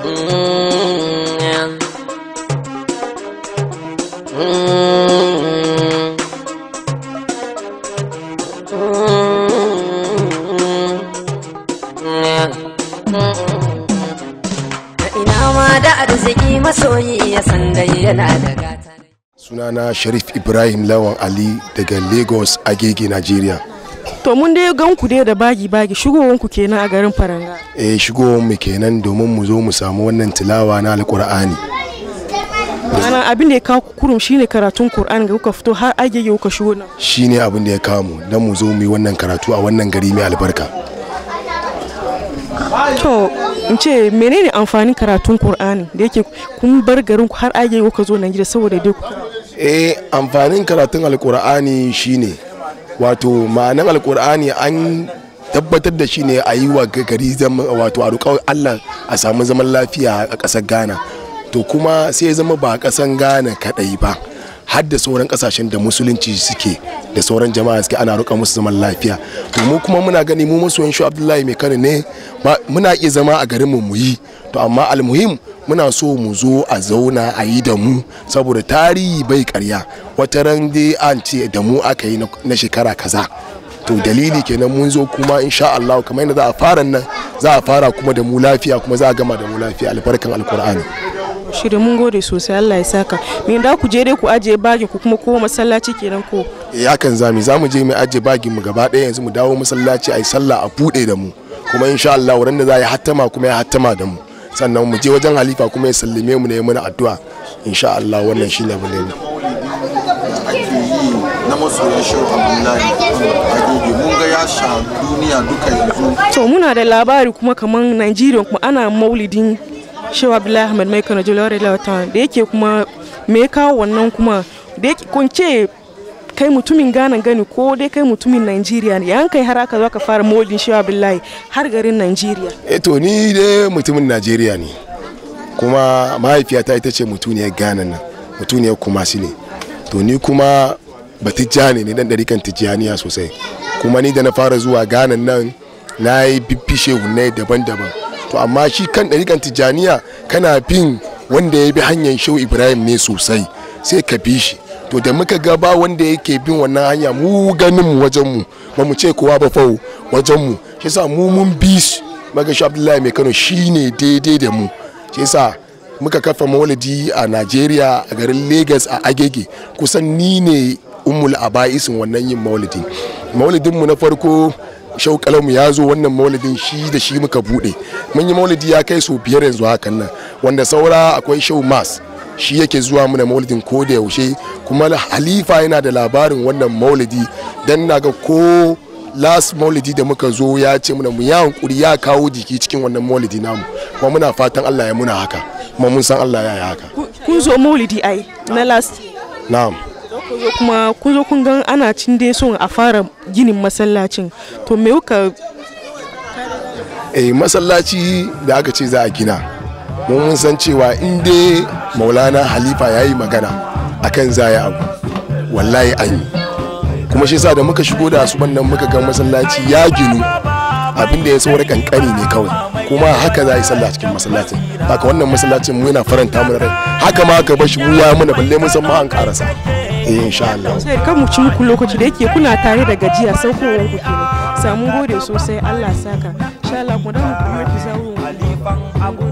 ina ma da arziki masoyi ya san dai yana da gata sunana sharif ibrahim lawan ali daga lagos agege nigeria To mun dai gan ku dai da bagi bagi shigowar ku kenan a garin Faranga. e shigowar mu kenan domin mu zo mu samu wannan tilawa na alkur'ani Ana abin da ya kawo ku kurum shine karatun Qur'an ga kuka fito har agege kuka shigo nan. shine abin da ya kawo mu don mu zo mu yi wannan karatu a wannan gari mai albarka To in ce menene amfanin karatun Qur'ani da yake kun bar garin ku har agege kuka zo nan gida saboda dai ku. eh amfanin karatun alkur'ani shine wato ma'anan alkur'ani an tabbatar da shi ne a yi wa gari zama wato a roƙar allah a samu zaman lafiya a ƙasar ghana to kuma sai ya zama ba a ƙasar ghana kaɗai ba har da sauran ƙasashen da musulunci suke da sauran jama'a suke ana roƙa musu zaman lafiya to mu kuma muna gani mu masoyan shi abdullahi mai kano ne ba- muna iya zama a garin mu mu yi to amma almuhim muna so mu zo a zauna a yi da mu saboda tarihi bai karya wata ran dai an ce da mu aka yi na na shekara kaza to dalili kenan mun zo kuma insha Allah kamar yadda za a fara nan za a fara kuma da mu lafiya kuma za a gama da mu lafiya albarkan alkur'ani Shirye mun gode sosai Allah ya saka. Me da ku je dai ku ajiye bagin ku kuma ko masallaci kenan ko. eh hakan zami za mu je mu ajiye bagin mu gaba ɗaya yanzu mu dawo masallaci a yi sallah a buɗe da mu kuma insha Allah wurin da za a yi hattama kuma ya hattama da mu sannan mu je wajen halifa kuma ya sallame mu ne mana addu'a insha Allah wannan shine abin da ya na masoyan shehu abdullahi agege mun ga ya sha duniya duka yanzu To muna da labari kuma kaman Nigeria kuma ana maulidin Shehu Abdullahi Ahmed Mai Kano Jalawar Lawatan da yake kuma me ya kawo wannan kuma da yake kun ce kai mutumin Ghana gani ko dai kai mutumin Nigeria ne yan kai har aka zo ka fara maulidin Shehu Abdullahi har garin Nigeria. eh to ni dai mutumin Najeriya ne kuma mahaifiyata ita ce mutuniyar Ghana nan mutuniyar Kumasi ne to ni kuma batijjani ne dan ɗarikan tijjaniya sosai kuma ni da na fara zuwa Ghana nan na yi biffishe hunne daban-daban to amma shi kan ɗarikan tijjaniya kana bin wanda ya bi hanyar shehu Ibrahim ne sosai sai ka bi shi to da muka ga ba wanda yake bin wannan hanya mu ganin mu wajen mu ba mu ce kowa ba fau wajen mu shi yasa mu mun bi shi magashi Abdullahi mai Kano shine daidai da mu shi yasa muka kafa maulidi a Najeriya a garin Lagos a Agege kusan ni ne ummul aba'isin wannan yin maulidi maulidin mu na farko shauƙalanmu ya zo wannan maulidin shi da shi muka bude mun yi maulidi ya kai sau biyar yanzu hakan nan wanda saura akwai shau mas shi yake zuwa mana maulidin ko da yaushe kuma halifa yana da labarin wannan maulidi dan na ga ko last maulidi da muka zo ya ce muna mu ya hankuri ya kawo jiki cikin wannan maulidi namu kuma muna fatan Allah ya muna haka kuma mun san Allah ya yi haka Kun zo maulidi ai na last na'am kun zo kuma kun zo kun gan ana cin dai son a fara ginin masallacin to me kuka eh masallaci da aka ce za a gina mun mun san cewa in dai maulana halifa ya yi magana akan za ya abu wallahi an yi kuma shi sa da muka shigo da asuban nan muka ga masallaci ya ginu abin da ya saura kankani ne kawai kuma haka za a yi sallah cikin masallacin haka wannan masallacin mu yana faranta mu rai haka ma ka bashi mu ya mana balle mun san ma an karasa eh insha Allah sai kan mu ci muku lokaci da yake kuna tare da gajiya saukowar ku kenan samu gode sosai Allah saka insha Allah ku dan ku yi ku zawo